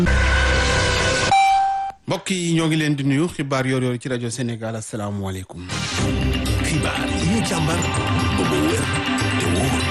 mbokk yi ñoo ngi leen di nuyu xibaar yoor yoor ci rajo Sénégal asalaamualeykum. xibaar yi ñu càmbar ba mu wér te wóor.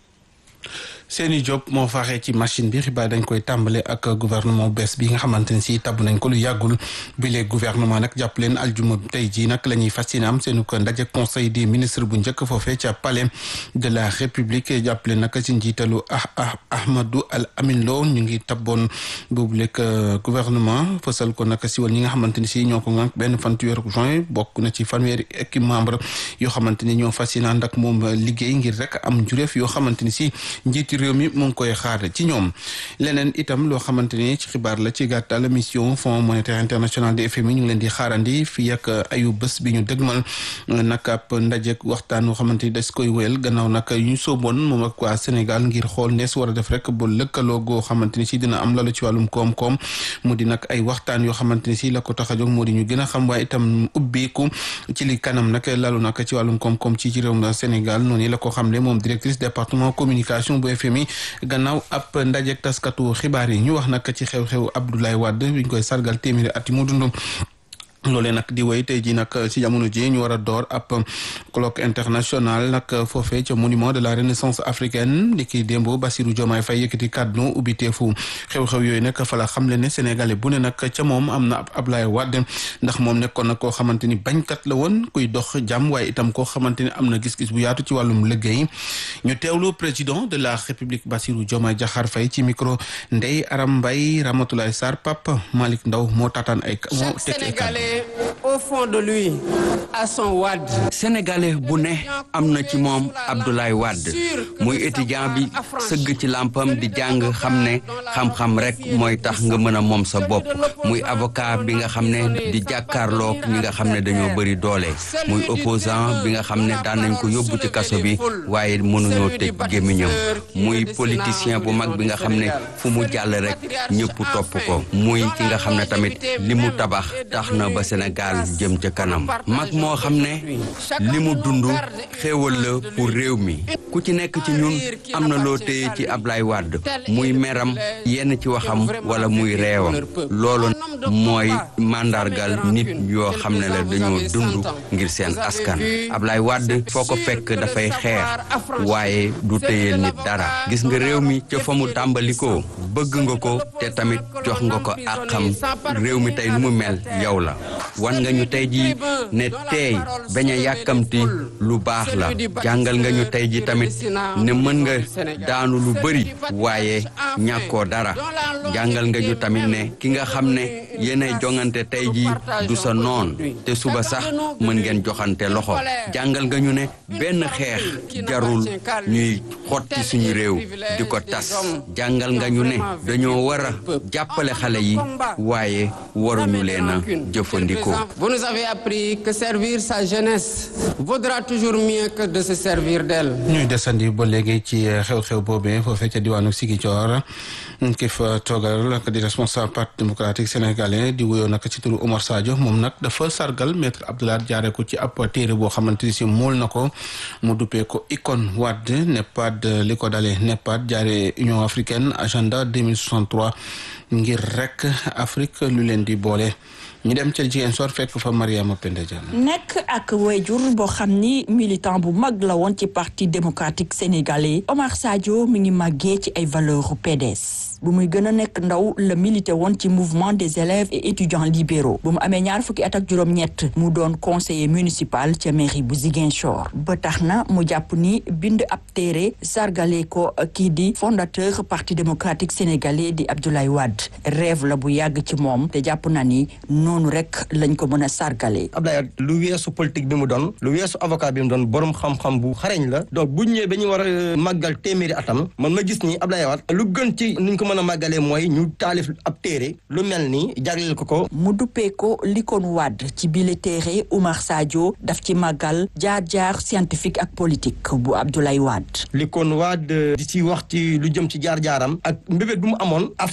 Seyni Diop moo faaxee ci machine bi xibaar dañ koy tàmbale ak gouvernement bees bi nga xamante ne si tabb nañ ko lu yàggul bi les gouvernement nag jàpp leen aljuma tey jii nag la ñuy fas yéene am seenu ko ndaje conseil des ministres bu njëkk foofee ca palais de la république jàpp leen nag ci njiitalu ah ah Ahmadou Al Amin Lo ñu ngi tabboon boobu lekk gouvernement fësal ko nag si wal ñi nga xamante ni si ñoo ko nag benn fan ci weeru juin bokk na ci fanweeri équipe membre yoo xamante ni ñoo fas yéene ànd ak moom liggéey ngir rek am njureef yoo xamante ni si njiiti réew mi mu ngi koy xaar ci ñoom leneen itam loo xamante ni ci xibaar la ci gàttal mission fonds monétaire international de FMI ñu ngi leen di xaarandi fii ak ayu bés bi ñu dëgmal nag ab ndaje waxtaan woo xamante ni des koy wéyal gannaaw nag ñu sooboon moom ak waa Sénégal ngir xool nees war a def rek ba lëkkaloo goo xamante ni si dina am lalu ci wàllum koom-koom mu di nag ay waxtaan yoo xamante ni si la ko tax a jóg moo di ñu gën a xam waaye itam ubbeeku ci li kanam nag lalu nag ci wàllum koom-koom ci ci réewum Sénégal noonu la ko xamle moom directrice département communication bu FMI gannaaw ab ndajeek taskatu xibaar yi ñu wax nag ci xew-xew Abdoulaye Wade bi ñu koy sargal téeméeri at yi mu dund loolee nag di wéy tey jii nag ci jamono ji ñu war a door ab colloque international nag foofee ca monument de la renaissance africaine di ki démb Bassirou Diomaye Faye yëkkati kàddu ubbiteefu xew-xew yooyu nag fa la xamle ne sénégalais bu ne nag ca moom am na ab Ablaye Wade ndax moom nekkoon nag koo xamante ni bañkat la woon kuy dox jàmm waaye itam koo xamante ni am na gis-gis bu yaatu ci wàllum liggéey ñu teewlu président de la république Bassirou Diomaye Diakhar Faye ci micro Ndeye Aram Mbaye Ramatoulaye Sarr Pape Malick Ndaw moo taataan ay moo teg ay kàddu au fond de lui à son Wade. sénégalais bu ne am na ci moom Abdoulaye Wade muy étudiant bi sëgg ci làmpam di jàng xam ne xam-xam rek mooy tax nga mën a moom sa bopp muy avocat bi nga xam ne di jàkkaarloog ñi nga xam ne dañoo bëri doole muy opposant bi nga xam ne daan nañ ko yóbbu ci kaso bi waaye mënuñoo tëj gémmiñam muy politicien bu mag bi nga xam ne fu mu jàll rek ñëpp topp ko muy ki nga xam ne tamit li mu tabax tax na ba Sénégal jëm ca kanam mag moo xam ne li mu dund xéewal la pour réew mi ku ci nekk ci ñun am na loo téye ci Ablaye Wade muy meram yenn ci waxam wala muy reewam loolu mooy màndargal nit yoo xam ne la dañoo dund ngir seen askan Ablaye Wade foo ko fekk dafay xeex waaye du téyeel nit dara gis nga réew mi ca fa mu tàmbalikoo bëgg nga ko te tamit jox nga ko àqam réew mi tey nu mu mel yow la wan nga ñu tey ji ne teey bañ a yàkkamti lu baax la jàngal nga ñu tey ji tamit ne mën nga daanu lu bëri waaye ñàkkoo dara jàngal nga ñu tamit ne ki nga xam ne yéenay jongante tey ji du sa noon te suba sax mën ngeen joxante loxo jàngal nga ñu ne benn xeex jarul ñuy xotti suñu réew di ko tas jàngal nga ñu ne dañoo war a jàppale xale yi waaye waruñu leen a jëfandikoo Vous nous avez appris que servir sa jeunesse vaudra toujours mieux que de se servir d'elle. ñuy desandi ba léegi ci xew-xew boobee foofee ca diwaanu Ziguinchor ki fa toogal ak di responsable parti démocratique sénégalais di wuyoo nag ci turu Omar Sadio moom nag dafa sargal maître Abdoulaye jaare ko ci ab téere boo xamante ni si mool na ko mu duppee ko icône Wade NEPAD li ko dalee NEPAD jaare Union africaine agenda 2063 ngir rek Afrique lu leen di boole. ñu dem ca jigéen soor fekk fa Mariama Penda Diallo nekk ak wayjur boo xam ni militant bu mag la woon ci parti démocratique sénégalais Omar Sadio mi ngi màggee ci ay valeurs PDS bu muy gën a nekk ndaw la milité woon ci mouvement des élèves et étudiants libéraux bu mu amee ñaar fukki at ak juróom-ñett mu doon conseiller municipal ca mairie bu Ziguinchor ba tax na mu jàpp ni bind ab téere sargale ko kii di fondateur parti démocratique sénégalais di Abdoulaye Wade rêve la bu yàgg ci moom te jàpp na ni noonu rek lañ ko mën a sargale Abdoulaye lu weesu politique bi mu doon lu weesu avocat bi mu doon borom xam-xam bu xareñ la donc bu ñëwee ba ñu war a màggal téeméeri atam man ma gis ni Abdoulaye Wade lu gën ci nuñ ko mën a màggalee mooy ñu taalif ab téere lu mel ni jagleel ko ko mu duppee ko likoon Wade ci bile téere Oumar Sadio daf ci màggal jaar-jaar scientifique ak politique bu Abdoulaye Wade likoon Wade di ci wax ci lu jëm ci jaar-jaaram ak mbébét bu mu amoon Afrique nekk benn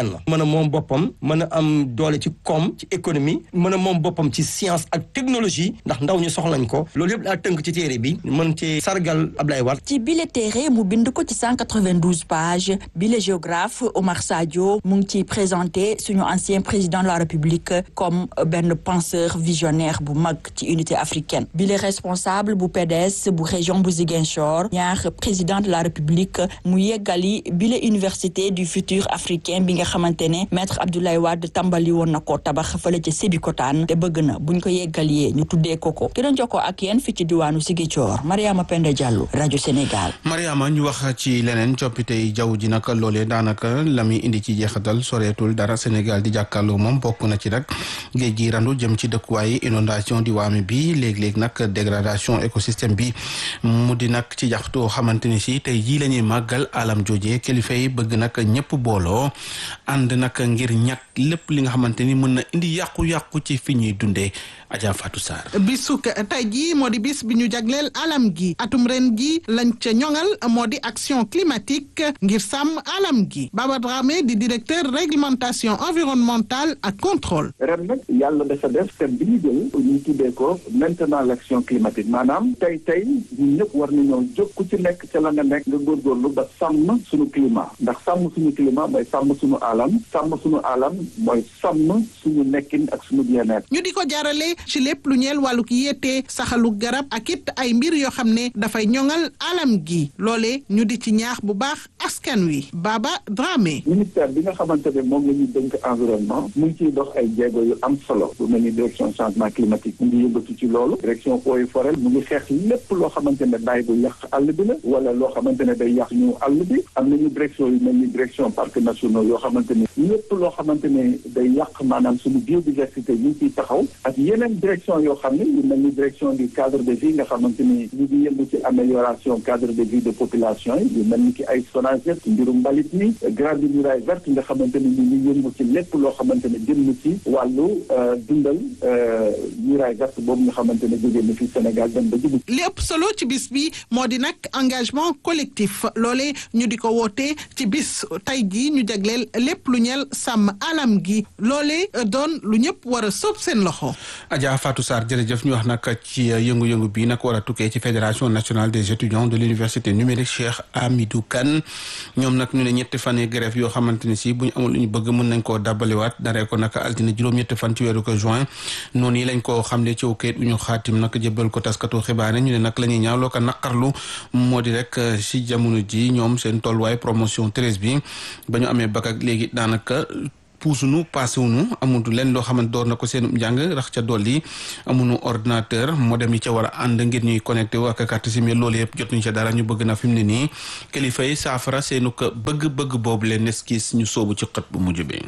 benn mën a moom boppam mën a am doole ci koom ci économie mën a moom boppam ci science ak technologie ndax ndaw ñu soxlañ ko loolu yëpp daa tënk ci téere bi mën ci sargal Ablaye Wade ci bile téere mu bind ko ci 192 pages bile géographe Omar Sadio mu ngi ciy présenté suñu ancien président de la République comme benn penseur visionnaire bu mag ci unité africaine bile responsable bu PDS bu région bu Ziguinchor ñaar président de la République mu yeggali bile université du futur africain bi nga xamante ne maître Abdoulaye Wade tàmbali woon na ko tabax fële ca Sébikotane te bëgg na buñ ko yeggalee ñu tuddee ko ko ki doon jokkoo ak yéen fi ci diwaanu Ziguinchor Mariama Penda Diallo rajo Sénégal. Mariama ñu wax ci leneen coppite yi jaww ji nag loolee daanaka la muy indi ci jeexatal soreetul dara Sénégal di jàkkaarloo moom bokk na ci nag géej gi randu jëm ci dëkkuwaay inondation di waame bi léeg-léeg nag dégradation écosystème bi mu di nag ci jaxtoo xamante ni si tey jii la ñuy màggal alam jooje kilifa yi bëgg nag ñëpp booloo ànd nag ngir ñàkk lépp li nga xamante ni mën na indi yàqu-yàqu ci fi ñuy dundee Adja Fatou Sarr. bisuk tey jii moo di bis bi ñu jagleel alam gi atum ren gi lañ ca ñoŋal moo di action climatique ngir sàmm alam gi Baba Dramé di directeur réglementation environnementale ak contrôle. ren nag yàlla dafa def thème bi ñu jël ñu tuddee ko maintenant l' action climatique maanaam tey tey ñun ñëpp war nañoo jóg ku ci nekk ca la nga nekk nga góorgóorlu ba sàmm suñu climat ndax sàmm suñu climat mooy sàmm suñu alam sàmm suñu alam mooy sàmm suñu nekkin ak suñu bien-être. ñu di ko jaarale ci lépp lu ñeel wàllu ki yéete saxalu garab ak it ay mbir yoo xam ne dafay ñoŋal alam gi loole ñu di ci ñaax bu baax askan wi Baba Dramé. ministère bi nga xamante ne moom la ñuy dénk environnement mu ngi ciy dox ay jéego yu am solo bu mel ni direction changement climatique mu ngi yëngatu ci loolu direction eaux et forêt mu ngi xeex lépp loo xamante ne bàyyi bu yàq àll bi la wala loo xamante ne day yàq ñu àll bi am nañu direction yu mel ni direction parcs nationaux yoo xamante ne lépp loo xamante ne day yàq maanaam suñu biodiversité ñu ngi ciy taxaw ak yeneen direction yoo xam ne yu mel ni direction du cadre de vie nga xamante ni ñu ngi yëngu ci amélioration cadre de vie de population yi yu mel ni ki ay SONAGED mbirum mbalit mi grande muraille verte nga xamante ni ñu ngi yëngu ci lépp loo xamante ne jëm na ci wàllu dundal muraille verte boobu nga xamante ne jógee na fi Sénégal dem ba Djibouti. li ëpp solo ci bis bi moo di nag engagement collectif loole ñu di ko woote ci bis tey jii ñu jagleel lépp lu ñeel sàmm alam gi loole doon lu ñëpp war a sóob seen loxo. Adja Fatou Sarr jërëjëf ñu wax nag ci yëngu-yëngu bi nag war a tukkee ci fédération nationale des étudiants de l'université numérique Cheikh Amidou Kane ñoom nag ñu ne ñetti fan yi grève yoo xamante ni si bu ñu amul lu ñu bëgg mën nañ koo dabbaliwaat daree ko nag altine juróom-ñetti fan ci weeru ko juin noonu yi lañ ko xamle ci kayit bu ñu xaatim nag jëbbal ko taskatu xibaar ñu ne nag la ñuy ñaawloo ko naqarlu moo di rek si jamono ji ñoom seen tolluwaay promotion treize bi ba ñu amee bakk ak léegi daanaka puusunu paasewunu amutu leen loo xamante door na ko seen njàng rax ca dolli amunu ordinateur modem yi ca war a ànd ngir ñuy connecté wu ak carte SIM loolu yëpp jotuñu ca dara ñu bëgg na fi mu ne nii kilifa yi saafara seenu ko bëgg-bëgg boobu leen neskis ñu soobu ci xët bu mujj bi.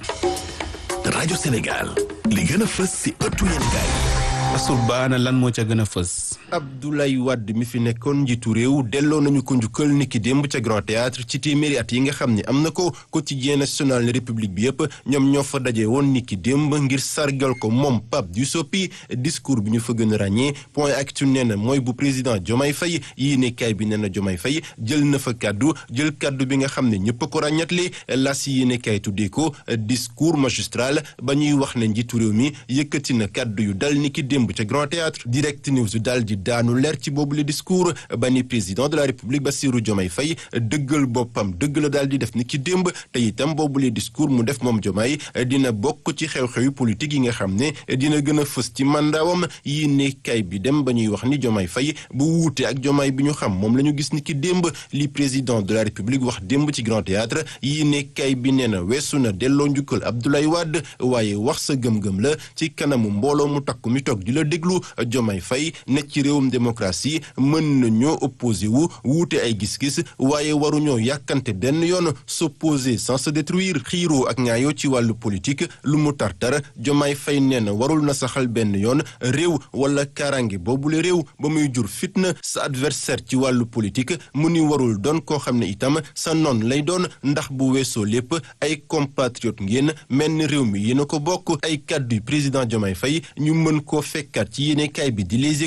rajo Sénégal li gën a fës si ëttu yéenekaay Asul baana lan moo ca gën a fës. Abdoulaye Wade mi fi nekkoon njiitu réew delloo nañu ko njukkal niki démb ca Grand Théâtre ci téeméeri at yi nga xam ne am na ko quotidien national ne république bi yëpp ñoom ñoo fa daje woon niki démb ngir sargal ko moom Pape Diouf discours bi ñu fa gën a ràññee point actu nee na mooy bu président Diomaye Faye yii ne kaay bi nee na Diomaye Faye jël na fa kaddu jël kaddu bi nga xam ne ñëpp a ko ràññatle las yi ne kaay tuddee ko discours magistral ba ñuy wax ne njiitu réew mi yëkkati na kaddu yu dal niki démb ca Grand Théâtre direct news dal di daanu leer ci boobu le discours ba ni président de la république Bassirou Diomaye Faye dëggal boppam dëgg la daal di def ni ki démb te itam boobu le discours mu def moom Diomaye dina bokk ci xew-xewi politique yi nga xam ne dina gën a fës ci mandaawam yi ne kay bi dem ba ñuy wax ni Diomaye Faye bu wuute ak Diomaye bi ñu xam moom la ñu gis ni ki démb li président de la république wax démb ci Grand Théâtre yi ne kay bi nee na weesu na delloo njukkal Abdoulaye Wade waaye wax sa gëm-gëm la ci kanamu mbooloo mu takku mi toog di la déglu Diomaye Faye ne ci réewum démocratie mën na ñoo opposé wu wuute ay gis-gis waaye waruñoo yàkkante benn yoon s'opposer sans se détruire xiiroo ak ñaayoo ci wàllu politique lu mu tartar Diomaye Faye nee na warul na saxal benn yoon réew wala karange boobule réew ba muy jur fitna sa adversaire ci wàllu politique mu ni warul doon koo xam ne itam sa noon lay doon ndax bu weesoo lépp ay compatriote ngeen mel ni réew mi yéen a ko bokk ay kàddu président Diomaye Faye ñu mën koo fekkaat ci yéene kaay bi di Les Échos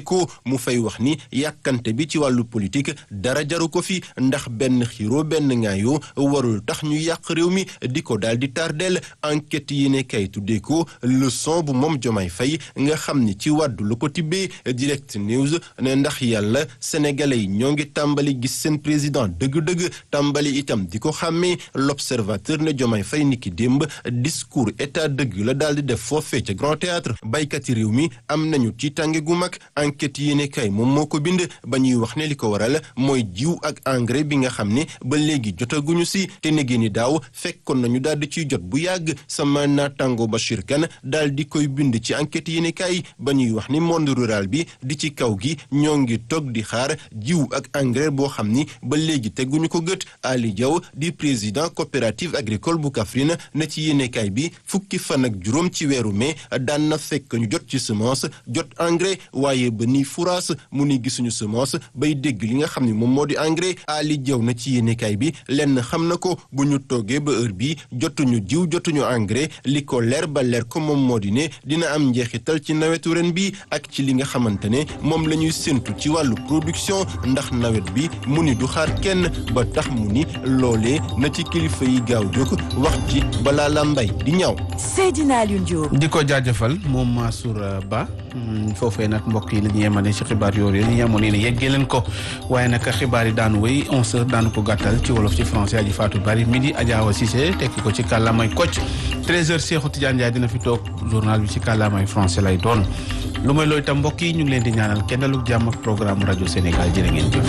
mu fay wax ni yàkkante bi ci wàllu politique dara jaru ko fi ndax benn xiro benn ngaayoo warul tax ñu yàq réew mi di ko daal di tardeel enquête yi ne kay tuddee ko leçon bu moom Jomaay Fay nga xam ni ci wàddu la ko tibbee direct news ne ndax yàlla sénégalais yi ñoo ngi tàmbali gis seen président dëgg-dëgg tàmbali itam di ko xàmmee l'observateur ne Jomaay Fay niki démb discours état dëgg la daal di def foofee ca grand théâtre baykati réew mi am nañu ci tànge gu mag enquête yi ne kay moom moo ko bind ba ñuy wax ne li ko waral mooy jiw ak engrais bi nga xam ne ba léegi jotaguñu si te negi ni daaw fekkoon nañu daal di ciy jot bu yàgg sama naataango Bachir Kane daal di koy bind ci enquête yi ne kay ba ñuy wax ni monde rural bi di ci kaw gi ñoo ngi toog di xaar jiw ak engrais boo xam ni ba léegi teguñu ko gët Ali Diaw di président coopérative agricole bu Kaffrine ne ci yéenekaay bi fukki fan ak juróom ci weeru mai daan na fekk ñu jot ci semence jot engrais waaye ba ni furaas mu ni gisuñu semence bay dégg li nga xam ne moom moo di engrais Ali Diaw na ci yéenekaay bi lenn xam na ko bu ñu toogee ba heure bi jotuñu jiw jotuñu engrais li ko leer ba leer ko moom moo di ne dina am njeexital ci nawetu ren bi ak ci li nga xamante ne moom la ñuy séntu ci wàllu production ndax nawet bi mu ni du xaar kenn ba tax mu ni loolee na ci kilifa yi gaaw jóg wax ci balaa la mbay di ñaaw. Seydina Alioune Diop. di ko jaajëfal moom Mansour Ba foofee nag mbokk yi la ñu yemane ci xibaar yooyu ñu yemoon ne yeggee leen ko waaye nag xibaar yi daanu wéy 11h daanu ko gàttal ci wolof ci français aji Fatou Bari midi Adja Awa Cissé tekki ko ci kàllaamay Kocc 13h Cheikhou Tidiane Ndiaye dina fi toog journal bi ci kàllaamay français lay doon lu may looy tam mbokk yi ñu ngi leen di ñaanal kenn lu jàmm ak programme rajo Sénégal jërë ngeen jëf.